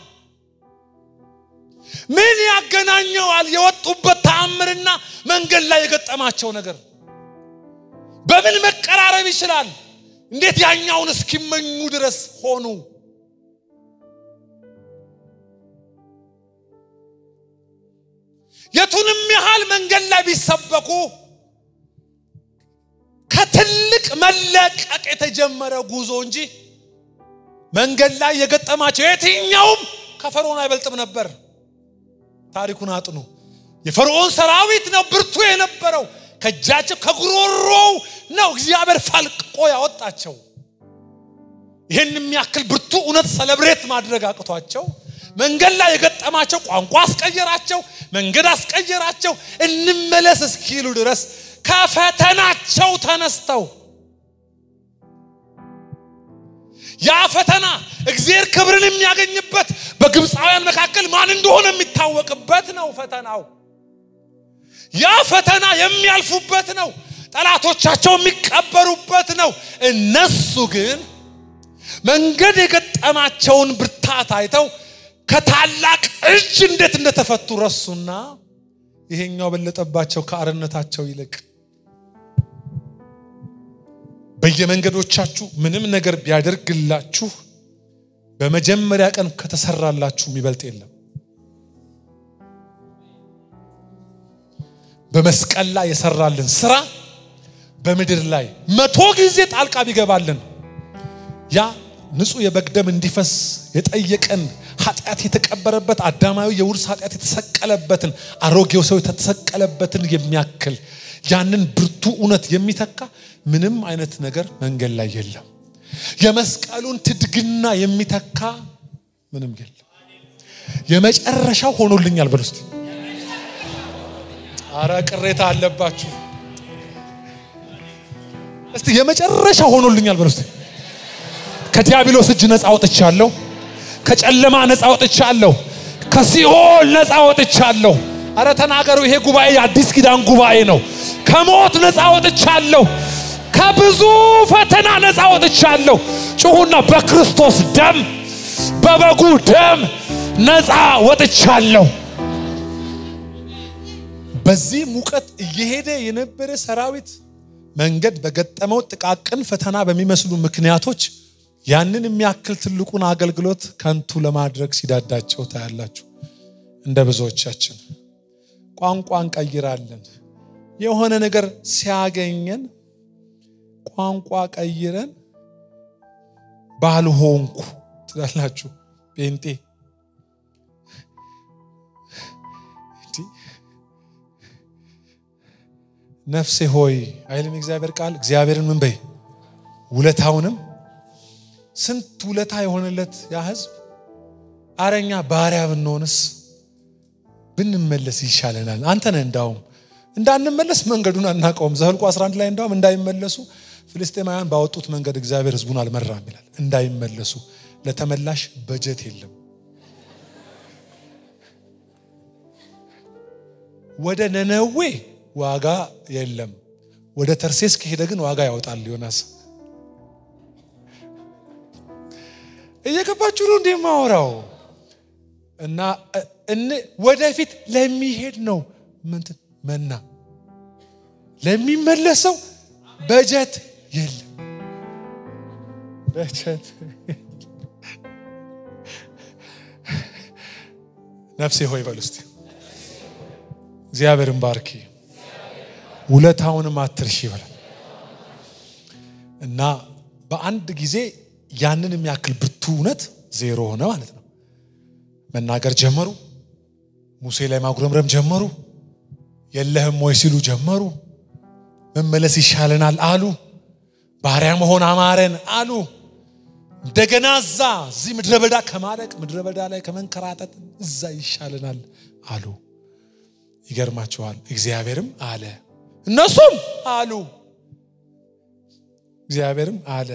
ምን ያገናኘዋል የወጡበት ተአምርና መንገድ ላይ የገጠማቸው ነገር በምን መቀራረብ ይችላል እንዴት ያኛውን እስኪመኙ ድረስ ሆኑ የቱንም ያህል መንገድ ላይ ቢሰበኩ ከትልቅ መለቀቅ የተጀመረ ጉዞ እንጂ መንገድ ላይ የገጠማቸው የትኛውም ከፈርዖን አይበልጥም ነበር ታሪኩን አጥኑ የፈርዖን ሰራዊት ነው ብርቱ የነበረው ከእጃቸው ከጉሮሮው ነው እግዚአብሔር ፈልቅቆ ያወጣቸው ይህን የሚያክል ብርቱ እውነት ሰለብሬት ማድረግ አቅቷቸው መንገድ ላይ የገጠማቸው ቋንቋ አስቀየራቸው መንገድ አስቀየራቸው እንመለስ እስኪሉ ድረስ ከፈተናቸው ተነስተው ያ ፈተና እግዚአብሔር ክብርን የሚያገኝበት በግብፃውያን መካከል ማን እንደሆነ የሚታወቅበት ነው ፈተናው። ያ ፈተና የሚያልፉበት ነው። ጠላቶቻቸው የሚቀበሩበት ነው። እነሱ ግን መንገድ የገጠማቸውን ብርታት አይተው ከታላቅ እጅ እንዴት እንደተፈቱ ረሱና ይሄኛው በለጠባቸው ከአርነታቸው ይልቅ። በየመንገዶቻችሁ ምንም ነገር ቢያደርግላችሁ በመጀመሪያ ቀን ከተሰራላችሁ የሚበልጥ የለም። በመስቀል ላይ የሰራልን ስራ በምድር ላይ መቶ ጊዜ ጣልቃ ቢገባልን ያ ንጹሕ የበግ ደም እንዲፈስ የጠየቀን ኃጢአት የተቀበረበት አዳማዊ የውርስ ኃጢአት የተሰቀለበትን አሮጌው ሰው የተሰቀለበትን የሚያክል ያንን ብርቱ እውነት የሚተካ ምንም አይነት ነገር መንገድ ላይ የለም። የመስቀሉን ትድግና የሚተካ ምንም የለም። የመጨረሻው ሆኖልኛል በሉ እስቲ። አረ ቅሬታ አለባችሁ። እስቲ የመጨረሻ ሆኖልኛል በሉ እስቲ። ከዲያብሎስ እጅ ነፃ ወጥቻለሁ። ከጨለማ ነፃ ወጥቻለሁ። ከሲኦል ነፃ ወጥቻለሁ። አረ ተናገሩ። ይሄ ጉባኤ የአዲስ ኪዳን ጉባኤ ነው። ከሞት ነፃ ወጥቻለሁ። ከብዙ ፈተና ነፃ ወጥቻለሁ። ጩሁና በክርስቶስ ደም በበጉ ደም ነፃ ወጥቻለሁ። በዚህ ሙቀት እየሄደ የነበረ ሰራዊት መንገድ በገጠመው ጥቃቅን ፈተና በሚመስሉ ምክንያቶች ያንን የሚያክል ትልቁን አገልግሎት ከንቱ ለማድረግ ሲዳዳቸው ታያላችሁ። እንደ ብዙዎቻችን ቋንቋ እንቀይራለን። የሆነ ነገር ሲያገኘን ቋንቋ ቀይረን ባልሆንኩ ትላላችሁ። ጴንጤ ነፍሴ ሆይ አይልም እግዚአብሔር ቃል። እግዚአብሔርን ምን በይ ውለታውንም ስንት ውለታ የሆነለት ያ ህዝብ አረኛ ባሪያ ብንሆንስ ብንመለስ ይሻለናል። አንተ ነህ እንዳውም እንዳንመለስ መንገዱን አናውቀውም። ዘኍልቍ 11 ላይ እንዳውም እንዳይመለሱ ፍልስጤማውያን ባወጡት መንገድ እግዚአብሔር ህዝቡን አልመራም ይላል። እንዳይመለሱ ለተመላሽ በጀት የለም። ወደ ነነዌ ዋጋ የለም። ወደ ተርሴስ ከሄደ ግን ዋጋ ያወጣል ዮናስ። እየገባችሁ ነው እንዴ ማወራው? እና ወደፊት ለሚሄድ ነው ምንትን መና ለሚመለሰው በጀት የለም። በጀት ነፍሴ ሆይ በል እስቲ እግዚአብሔርን ባርኪ ውለታውንም አትርሺ ይበላል እና በአንድ ጊዜ ያንን የሚያክል ብርቱ እውነት ዜሮ ሆነ ማለት ነው። መናገር ጀመሩ። ሙሴ ላይ ማጉረምረም ጀመሩ። የለህም ወይ ሲሉ ጀመሩ። መመለስ ይሻለናል አሉ። ባሪያ መሆን አማረን አሉ። እንደገና እዛ እዚህ ምድረ በዳ ከማለቅ ምድረ በዳ ላይ ከመንከራተት እዛ ይሻለናል አሉ። ይገርማችኋል። እግዚአብሔርም አለ እነሱም አሉ። እግዚአብሔርም አለ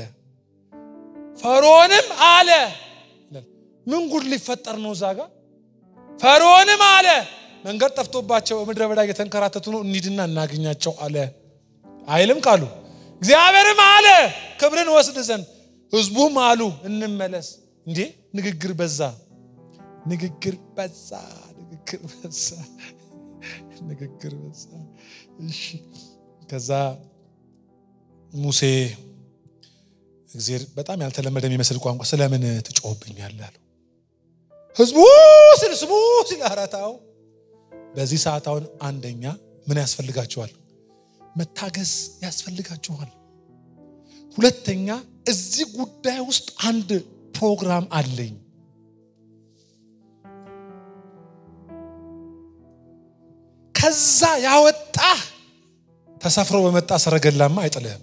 ፈርዖንም አለ። ምን ጉድ ሊፈጠር ነው እዛ ጋር? ፈርዖንም አለ መንገድ ጠፍቶባቸው ምድረ በዳ እየተንከራተቱ ነው፣ እንሂድና እናገኛቸው አለ። አይልም ቃሉ። እግዚአብሔርም አለ ክብርን ወስድ ዘንድ፣ ህዝቡም አሉ እንመለስ። እንዴ ንግግር በዛ፣ ንግግር በዛ፣ ንግግር በዛ፣ ንግግር በዛ። እሺ ከዛ ሙሴ እግዚአብሔር በጣም ያልተለመደ የሚመስል ቋንቋ ስለምን ትጮህብኛለህ አለው። ህዝቡ ስል ስሙ ሲል አራታው በዚህ ሰዓት አሁን አንደኛ ምን ያስፈልጋችኋል? መታገስ ያስፈልጋችኋል። ሁለተኛ እዚህ ጉዳይ ውስጥ አንድ ፕሮግራም አለኝ። ከዛ ያወጣህ ተሰፍሮ በመጣ ሰረገላማ አይጥልህም።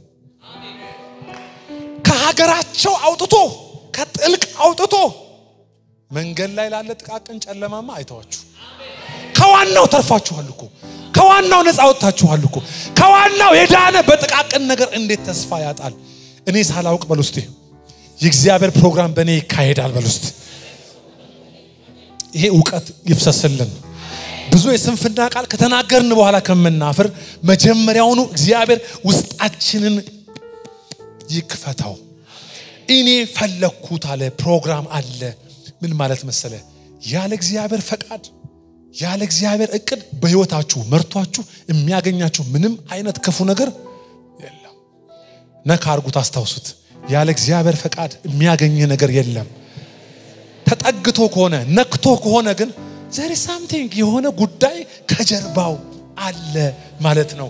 ከሀገራቸው አውጥቶ ከጥልቅ አውጥቶ መንገድ ላይ ላለ ጥቃቅን ጨለማማ አይተዋችሁ። ከዋናው ተርፋችኋል እኮ ከዋናው ነፃ ወጥታችኋል እኮ ከዋናው የዳነ በጥቃቅን ነገር እንዴት ተስፋ ያጣል? እኔ ሳላውቅ በል ውስጤ የእግዚአብሔር ፕሮግራም በእኔ ይካሄዳል በል ውስጥ ይሄ እውቀት ይፍሰስልን። ብዙ የስንፍና ቃል ከተናገርን በኋላ ከምናፍር መጀመሪያውኑ እግዚአብሔር ውስጣችንን ይክፈተው። እኔ ፈለግኩት አለ። ፕሮግራም አለ። ምን ማለት መሰለ? ያለ እግዚአብሔር ፈቃድ ያለ እግዚአብሔር እቅድ በህይወታችሁ መርቷችሁ የሚያገኛችሁ ምንም አይነት ክፉ ነገር የለም። ነካ አርጉት፣ አስታውሱት። ያለ እግዚአብሔር ፈቃድ የሚያገኝህ ነገር የለም። ተጠግቶ ከሆነ ነክቶ ከሆነ ግን ዘር ሳምቲንግ የሆነ ጉዳይ ከጀርባው አለ ማለት ነው።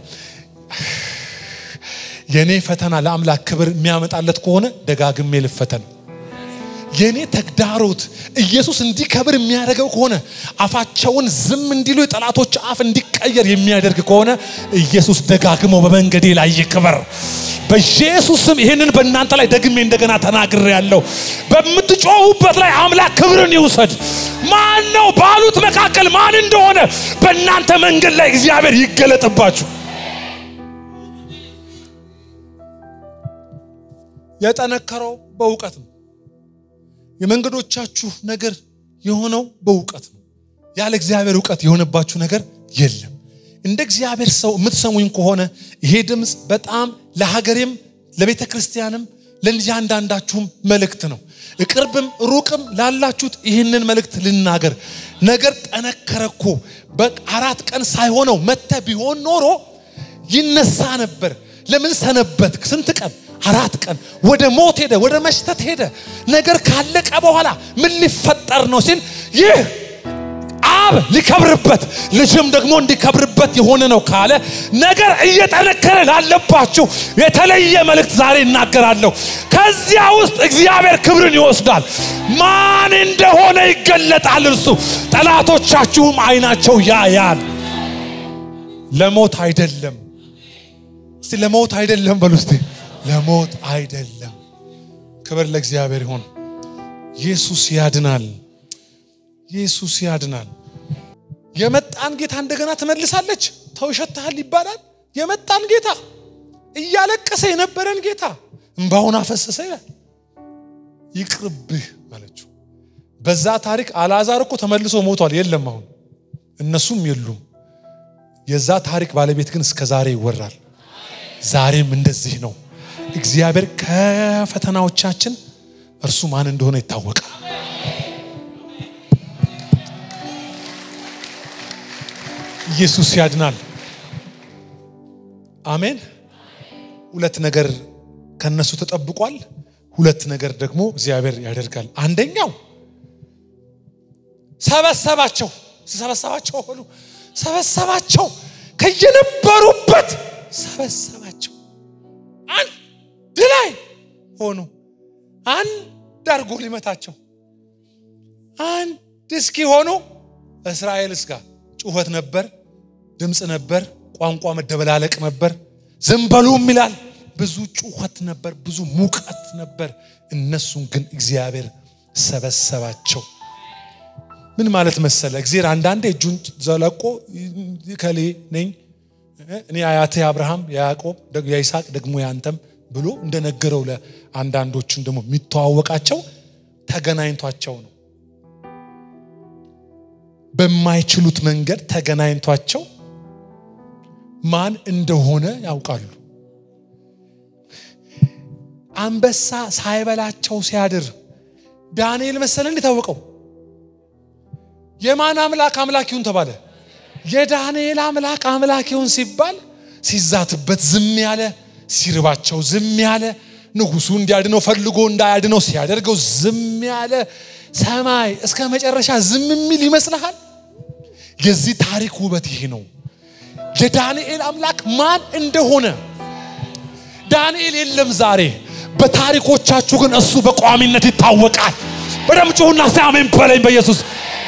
የኔ ፈተና ለአምላክ ክብር የሚያመጣለት ከሆነ ደጋግሜ ልፈተን። የኔ ተግዳሮት ኢየሱስ እንዲከብር የሚያደርገው ከሆነ አፋቸውን ዝም እንዲሉ የጠላቶች አፍ እንዲቀየር የሚያደርግ ከሆነ ኢየሱስ ደጋግሞ በመንገዴ ላይ ይክበር። በኢየሱስ ስም ይህንን በእናንተ ላይ ደግሜ እንደገና ተናግሬ ያለው በምትጮሁበት ላይ አምላክ ክብርን ይውሰድ። ማን ነው ባሉት መካከል ማን እንደሆነ በእናንተ መንገድ ላይ እግዚአብሔር ይገለጥባችሁ። የጠነከረው በእውቀት ነው። የመንገዶቻችሁ ነገር የሆነው በእውቀት ነው። ያለ እግዚአብሔር እውቀት የሆነባችሁ ነገር የለም። እንደ እግዚአብሔር ሰው የምትሰሙኝ ከሆነ ይሄ ድምፅ በጣም ለሀገሬም ለቤተ ክርስቲያንም ለእያንዳንዳችሁም መልእክት ነው። ቅርብም ሩቅም ላላችሁት ይህንን መልእክት ልናገር። ነገር ጠነከረ እኮ በአራት ቀን ሳይሆነው መተ ቢሆን ኖሮ ይነሳ ነበር። ለምን ሰነበት? ስንት ቀን? አራት ቀን ወደ ሞት ሄደ፣ ወደ መሽተት ሄደ። ነገር ካለቀ በኋላ ምን ሊፈጠር ነው ሲል ይህ አብ ሊከብርበት ልጅም ደግሞ እንዲከብርበት የሆነ ነው ካለ ነገር እየጠነከረ ላለባችሁ የተለየ መልእክት ዛሬ እናገራለሁ። ከዚያ ውስጥ እግዚአብሔር ክብርን ይወስዳል። ማን እንደሆነ ይገለጣል። እርሱ ጠላቶቻችሁም አይናቸው ያያል። ለሞት አይደለም። እስቲ ለሞት አይደለም በሉ እስቲ ለሞት አይደለም። ክብር ለእግዚአብሔር ይሁን። ኢየሱስ ያድናል። ኢየሱስ ያድናል። የመጣን ጌታ እንደገና ትመልሳለች። ተውሸትሃል ይባላል። የመጣን ጌታ እያለቀሰ የነበረን ጌታ እንባውን አፈሰሰ ይላል። ይቅርብህ አለችው። በዛ ታሪክ አልዓዛር እኮ ተመልሶ ሞቷል። የለም አሁን እነሱም የሉም። የዛ ታሪክ ባለቤት ግን እስከ ዛሬ ይወራል። ዛሬም እንደዚህ ነው። እግዚአብሔር ከፈተናዎቻችን እርሱ ማን እንደሆነ ይታወቃል። ኢየሱስ ያድናል። አሜን። ሁለት ነገር ከነሱ ተጠብቋል። ሁለት ነገር ደግሞ እግዚአብሔር ያደርጋል። አንደኛው ሰበሰባቸው። ሰበሰባቸው በሉ ሰበሰባቸው፣ ከየነበሩበት ሰበሰባቸው። አንድ ላይ ሆኑ። አንድ አድርጎ ሊመታቸው አንድ እስኪ ሆኑ። እስራኤል እስጋ ጩኸት ነበር፣ ድምፅ ነበር፣ ቋንቋ መደበላለቅ ነበር። ዝም በሉም ይላል። ብዙ ጩኸት ነበር፣ ብዙ ሙቀት ነበር። እነሱን ግን እግዚአብሔር ሰበሰባቸው። ምን ማለት መሰለ? እግዚአብሔር አንዳንዴ እጁን ዘለቆ ከሌ ነኝ እኔ አያቴ አብርሃም፣ የያዕቆብ፣ የይስሐቅ ደግሞ ያንተም ብሎ እንደነገረው ለአንዳንዶቹን ደግሞ የሚተዋወቃቸው ተገናኝቷቸው ነው። በማይችሉት መንገድ ተገናኝቷቸው ማን እንደሆነ ያውቃሉ። አንበሳ ሳይበላቸው ሲያድር ዳንኤል መሰለን የታወቀው የማን አምላክ አምላክ ይሁን ተባለ? የዳንኤል አምላክ አምላክ ይሁን ሲባል ሲዛትበት ዝም ያለ፣ ሲርባቸው ዝም ያለ፣ ንጉሱ እንዲያድነው ፈልጎ እንዳያድነው ሲያደርገው ዝም ያለ ሰማይ እስከ መጨረሻ ዝም የሚል ይመስልሃል? የዚህ ታሪክ ውበት ይሄ ነው። የዳንኤል አምላክ ማን እንደሆነ ዳንኤል የለም ዛሬ። በታሪኮቻችሁ ግን እሱ በቋሚነት ይታወቃል። በደም ጩሁና አሜን በለኝ በኢየሱስ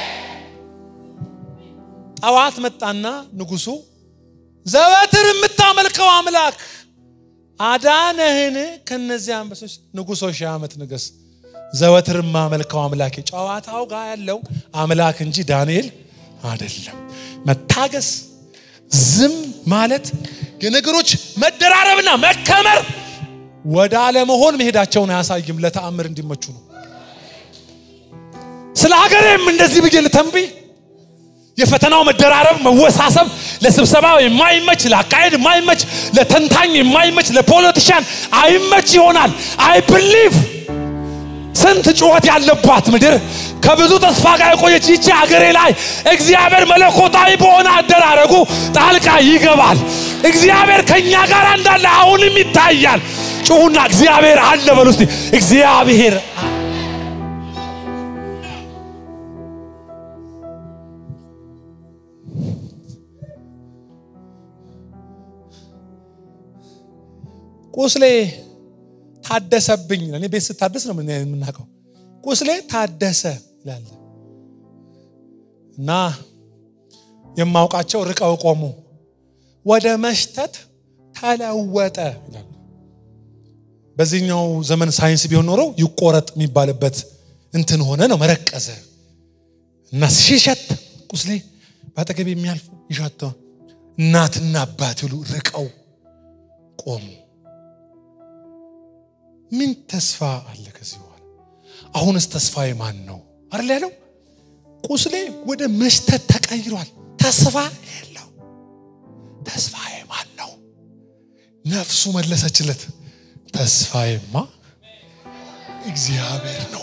ጠዋት መጣና ንጉሱ ዘወትር የምታመልከው አምላክ አዳነህን ከነዚህ አንበሶች? ንጉሶ ሺህ ዓመት ንገስ። ዘወትር የማመልከው አምላኬ ጨዋታው ጋር ያለው አምላክ እንጂ ዳንኤል አይደለም። መታገስ፣ ዝም ማለት፣ የነገሮች መደራረብና መከመር ወደ አለመሆን መሄዳቸውን አያሳይም። ለተአምር እንዲመቹ ነው። ስለ ሀገሬም እንደዚህ ብዬ ልተንብይ። የፈተናው መደራረብ መወሳሰብ ለስብሰባ የማይመች ለአካሄድ የማይመች ለተንታኝ የማይመች ለፖለቲሽያን አይመች ይሆናል። አይ ብሊቭ ስንት ጩኸት ያለባት ምድር ከብዙ ተስፋ ጋር የቆየች ይቺ ሀገሬ ላይ እግዚአብሔር መለኮታዊ በሆነ አደራረጉ ጣልቃ ይገባል። እግዚአብሔር ከእኛ ጋር እንዳለ አሁንም ይታያል። ጩሁና እግዚአብሔር አለ በሉ እስቲ እግዚአብሔር ቁስሌ ታደሰብኝ። እኔ ቤት ስታደስ ነው የምናውቀው። ቁስሌ ታደሰ ይላል እና የማውቃቸው ርቀው ቆሙ። ወደ መሽተት ተለወጠ ይላል። በዚህኛው ዘመን ሳይንስ ቢሆን ኖረው ይቆረጥ የሚባልበት እንትን ሆነ ነው መረቀዘ እና ሲሸት ቁስሌ በአጠገብ የሚያልፉ ይሸተ እናትና አባት ይሉ ርቀው ቆሙ። ምን ተስፋ አለ ከዚህ በኋላ? አሁንስ ተስፋዬ ማን ነው አይደል ያለው? ቁስሌ ወደ መሽተት ተቀይሯል። ተስፋ የለው። ተስፋዬ ማን ነው? ነፍሱ መለሰችለት፣ ተስፋዬማ እግዚአብሔር ነው።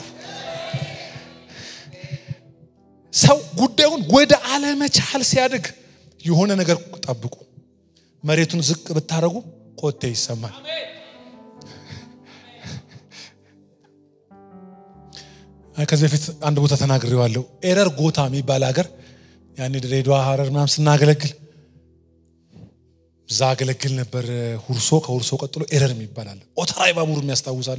ሰው ጉዳዩን ወደ አለመቻል ሲያድግ የሆነ ነገር ጠብቁ። መሬቱን ዝቅ ብታደረጉ ኮቴ ይሰማል። ከዚህ በፊት አንድ ቦታ ተናግሬዋለሁ። ኤረር ጎታ የሚባል ሀገር ያኔ ድሬዳዋ፣ ሀረር ምናምን ስናገለግል እዛ አገለግል ነበር። ሁርሶ ከሁርሶ ቀጥሎ ኤረር የሚባል አለ። ኦተራይ ባቡር የሚያስታውሳለ።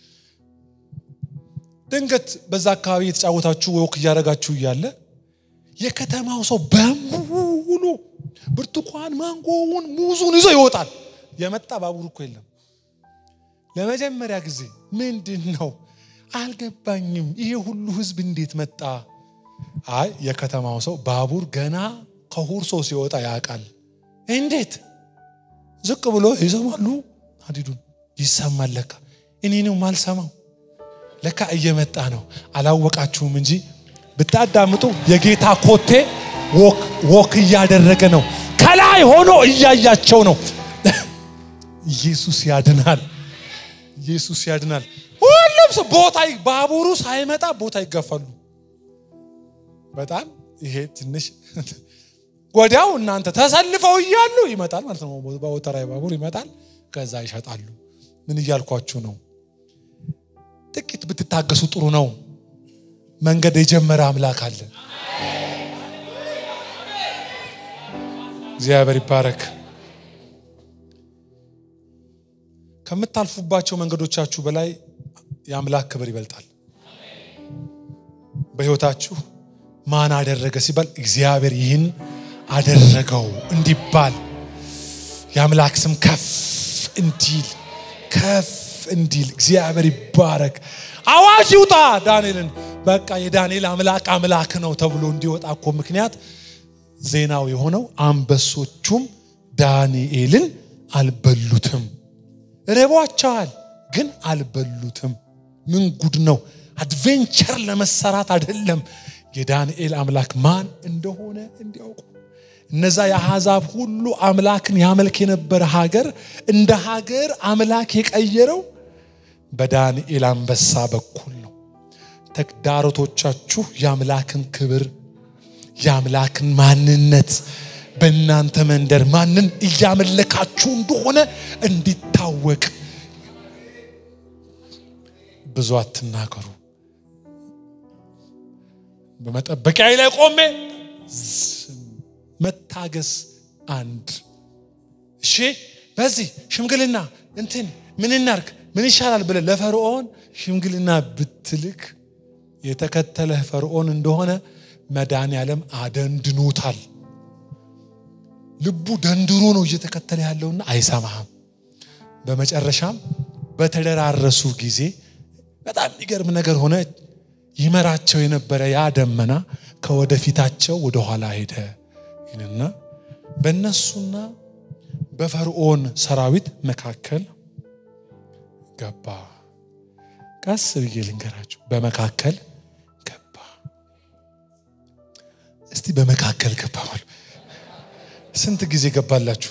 ድንገት በዛ አካባቢ የተጫወታችሁ ወክ እያደረጋችሁ እያለ የከተማው ሰው በሙሉ ብርቱካን፣ ማንጎውን፣ ሙዙን ይዞ ይወጣል። የመጣ ባቡር እኮ የለም። ለመጀመሪያ ጊዜ ምንድን ነው አልገባኝም። ይሄ ሁሉ ህዝብ እንዴት መጣ? አይ የከተማው ሰው ባቡር ገና ከሁርሶ ሲወጣ ያውቃል። እንዴት ዝቅ ብሎ ይሰማሉ። ሀዲዱን ይሰማል። ለካ እኔ ነው ማልሰማው። ለካ እየመጣ ነው። አላወቃችሁም እንጂ ብታዳምጡ የጌታ ኮቴ ወክ እያደረገ ነው። ከላይ ሆኖ እያያቸው ነው። ኢየሱስ ያድናል። ኢየሱስ ያድናል። ሁሉም ሰው ቦታ ባቡሩ ሳይመጣ ቦታ ይጋፋሉ። በጣም ይሄ ትንሽ ወዲያው እናንተ ተሰልፈው እያሉ ይመጣል ማለት ነው። በወተራዊ ባቡር ይመጣል፣ ከዛ ይሸጣሉ። ምን እያልኳችሁ ነው? ጥቂት ብትታገሱ ጥሩ ነው። መንገድ የጀመረ አምላክ አለ። እግዚአብሔር ይባረክ። ከምታልፉባቸው መንገዶቻችሁ በላይ የአምላክ ክብር ይበልጣል። በሕይወታችሁ ማን አደረገ ሲባል እግዚአብሔር ይህን አደረገው እንዲባል የአምላክ ስም ከፍ እንዲል ከፍ እንዲል እግዚአብሔር ይባረክ። አዋጅ ይውጣ ዳንኤልን በቃ የዳንኤል አምላክ አምላክ ነው ተብሎ እንዲወጣ እኮ ምክንያት ዜናው የሆነው አንበሶቹም ዳንኤልን አልበሉትም። ርቧቸዋል፣ ግን አልበሉትም። ምን ጉድ ነው! አድቬንቸር ለመሰራት አይደለም። የዳንኤል አምላክ ማን እንደሆነ እንዲያውቁ እነዛ የአሕዛብ ሁሉ አምላክን ያመልክ የነበረ ሀገር እንደ ሀገር አምላክ የቀየረው በዳንኤል አንበሳ በኩል ነው። ተግዳሮቶቻችሁ የአምላክን ክብር የአምላክን ማንነት በእናንተ መንደር ማንን እያመለካችሁ እንደሆነ እንዲታወቅ ብዙ አትናገሩ። በመጠበቂያ ላይ ቆሜ መታገስ አንድ እሺ፣ በዚህ ሽምግልና እንትን ምን እናርግ ምን ይሻላል ብለህ ለፈርዖን ሽምግልና ብትልክ የተከተለህ ፈርዖን እንደሆነ መድኃኔዓለም አደንድኖታል። ልቡ ደንድሮ ነው እየተከተለ ያለውና አይሰማህም። በመጨረሻም በተደራረሱ ጊዜ በጣም የሚገርም ነገር ሆነ። ይመራቸው የነበረ ያ ደመና ከወደፊታቸው ወደኋላ ሄደ ይልና በእነሱና በፈርዖን ሰራዊት መካከል ገባ። ቀስ ብዬ ልንገራችሁ። በመካከል ገባ። እስቲ በመካከል ገባ በሉ። ስንት ጊዜ ገባላችሁ?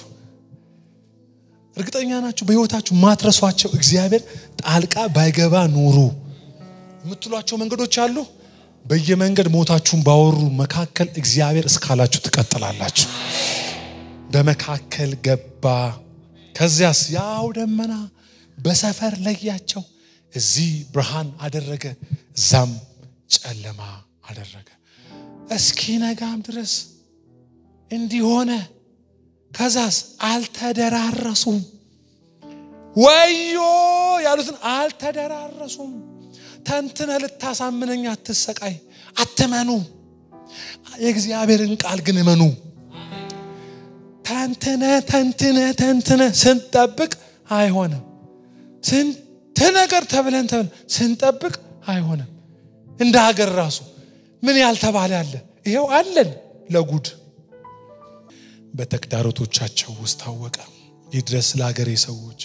እርግጠኛ ናችሁ? በህይወታችሁ ማትረሷቸው እግዚአብሔር ጣልቃ ባይገባ ኑሩ የምትሏቸው መንገዶች አሉ። በየመንገድ ሞታችሁን ባወሩ መካከል እግዚአብሔር እስካላችሁ ትቀጥላላችሁ። በመካከል ገባ። ከዚያስ ያው ደመና በሰፈር ለያቸው። እዚህ ብርሃን አደረገ፣ እዛም ጨለማ አደረገ። እስኪ ነጋም ድረስ እንዲሆነ ከዛስ አልተደራረሱም። ወዮ ያሉትን አልተደራረሱም። ተንትነ ልታሳምነኝ አትሰቃይ፣ አትመኑ። የእግዚአብሔርን ቃል ግን እመኑ። ተንትነ ተንትነ ተንትነ ስንጠብቅ አይሆንም። ስንት ነገር ተብለን ተብለን ስንጠብቅ አይሆንም። እንደ ሀገር ራሱ ምን ያልተባለ አለ? ይሄው አለን ለጉድ በተግዳሮቶቻቸው ውስጥ ታወቀ። ይድረስ ለሀገሬ ሰዎች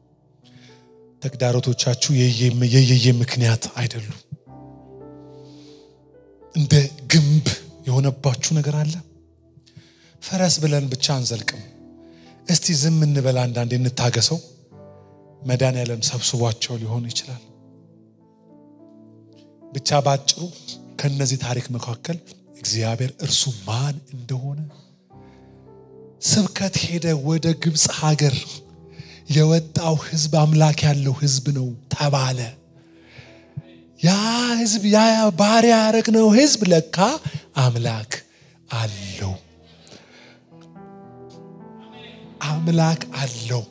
ተግዳሮቶቻችሁ የየየ ምክንያት አይደሉም። እንደ ግንብ የሆነባችሁ ነገር አለ። ፈረስ ብለን ብቻ አንዘልቅም። እስቲ ዝም እንበል፣ አንዳንዴ እንታገሰው። መድኃኔዓለም ሰብስቧቸው ሊሆን ይችላል። ብቻ ባጭሩ ከነዚህ ታሪክ መካከል እግዚአብሔር እርሱ ማን እንደሆነ ስብከት ሄደ ወደ ግብፅ ሀገር የወጣው ህዝብ አምላክ ያለው ህዝብ ነው ተባለ። ያ ህዝብ ያ ባሪያ ያረግነው ህዝብ ለካ አምላክ አለው፣ አምላክ አለው።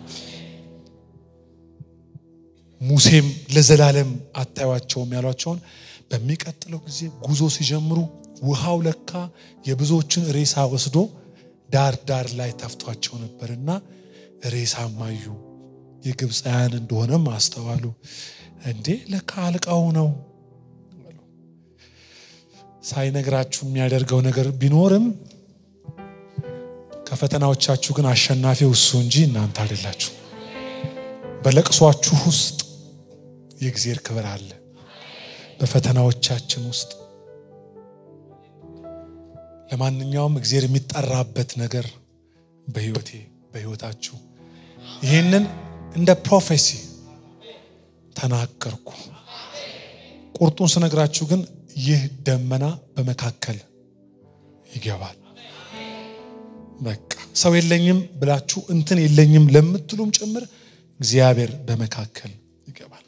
ሙሴም ለዘላለም አታዩቸውም ያሏቸውን በሚቀጥለው ጊዜ ጉዞ ሲጀምሩ ውሃው ለካ የብዙዎችን ሬሳ ወስዶ ዳር ዳር ላይ ተፍቷቸው ነበርና ሬሳም አዩ። የግብፃውያን እንደሆነም አስተዋሉ። እንዴ ለካ አልቃው ነው። ሳይነግራችሁ የሚያደርገው ነገር ቢኖርም ከፈተናዎቻችሁ ግን አሸናፊው እሱ እንጂ እናንተ አይደላችሁ። በለቅሷችሁ ውስጥ የእግዚአብሔር ክብር አለ። በፈተናዎቻችን ውስጥ ለማንኛውም እግዚአብሔር የሚጠራበት ነገር በህይወቴ በህይወታችሁ ይህንን እንደ ፕሮፌሲ ተናገርኩ። ቁርጡን ስነግራችሁ ግን ይህ ደመና በመካከል ይገባል። በቃ ሰው የለኝም ብላችሁ እንትን የለኝም ለምትሉም ጭምር እግዚአብሔር በመካከል ይገባል።